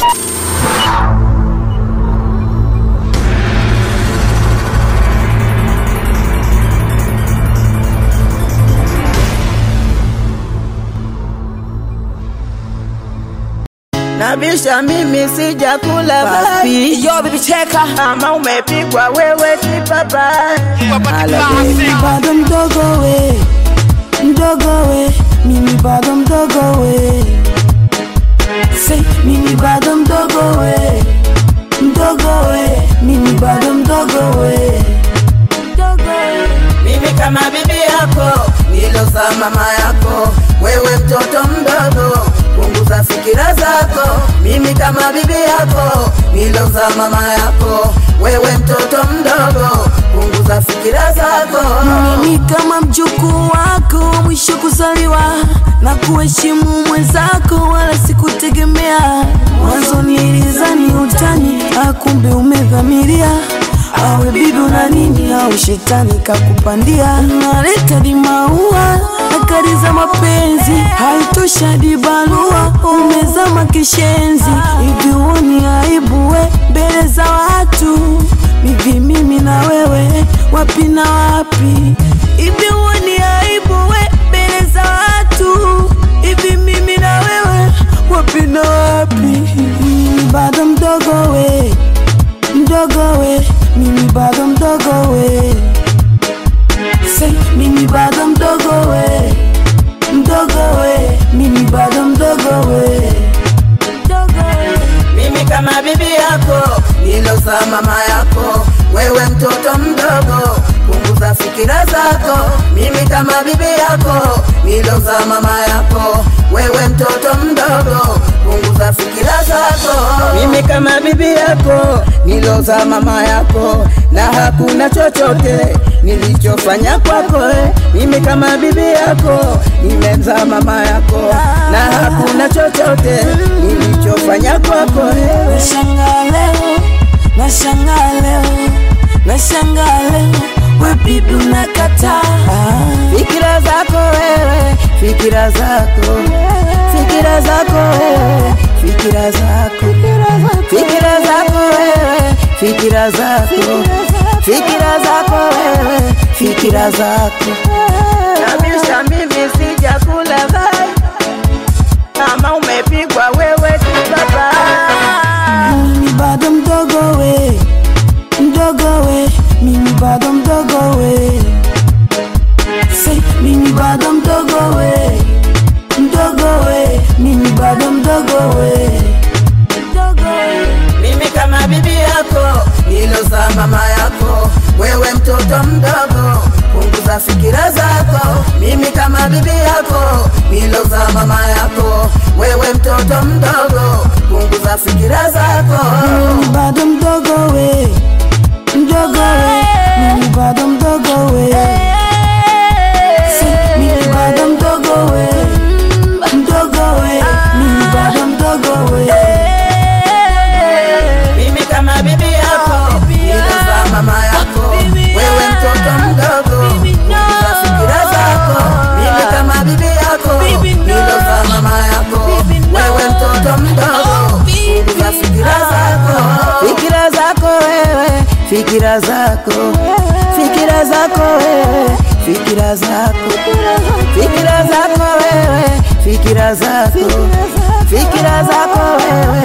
Nabisha mimi sijakula Papi. Yo, baby, cheka. kama umepigwa wewe kipapa bado mdogo we, mdogo we, mimi bado mdogo we. Say, mimi bado mdogo we, mdogo we, mimi bado mdogo we. Mdogo we. mimi kama bibi yako niloza mama yako wewe mtoto mdogo punguza fikira zako mimi kama bibi yako niloza mama yako wewe mtoto mdogo punguza fikira zako mimi kama mjukuu wako mwisho kuzaliwa na kuheshimu mwenzako wala sikutegemea mwanzo nilizani utani akumbe umedhamiria awe bibi una nini au shetani kakupandia naleta di maua na kari za mapenzi haitosha di barua umezama kishenzi hivi uoni aibu we mbele za watu hivi mimi na wewe wapi na wapi hivi uoni aibu we mbele za watu hivi mimi na wewe wapi na wapi mimi bado mdogo we mdogo we mimi bado mdogo we Say, mimi bado mdogo we mdogo we mimi bado mdogo we mdogo we mimi kama bibi yako niloza mama yako wewe mtoto mdogo punguza fikira zako mimi kama bibi yako niloza mama yako wewe mtoto mdogo punguza fikira zako mimi kama bibi yako niloza mama yako na hakuna chochote nilichofanya kwako eh. mimi kama bibi yako nimemza mama yako na hakuna chochote nilichofanya kwako eh. Nashangaa leo, nashangaa leo, nashangaa leo, we bibi unakataa. fikira zako wewe fikira zako fikira zako wewe fikira zako fikira zako wewe fikira zako fikira zako wewe fikira zako kabisa mimi sijakula vai kama umepigwa wewe kibaba Mimi bado mdogo we, mdogo we, mimi bado mdogo we. Say, mimi bado mdogo we, mdogo we, mimi bado mdogo we. Mdogo we. mimi kama bibi yako niloza mama yako wewe mtoto mdogo punguza fikira zako mimi kama bibi yako niloza mama yako wewe mtoto mdogo punguza fikira zako Mimi bado mdogo we, mdogo we, mimi bado mdogo we. Say, mimi bado mdogo we, mdogo we, mimi bado mdogo we. mimi kama bibi yako niloza mama yako wewe mtoto mdogo punguza fikira zako mimi kama bibi yako niloza mama yako wewe mtoto mdogo punguza fikira zako fikira zako wewe fikira zako fikira zako wewe fikira zako fikira zako wewe fikira zako fikira zako wewe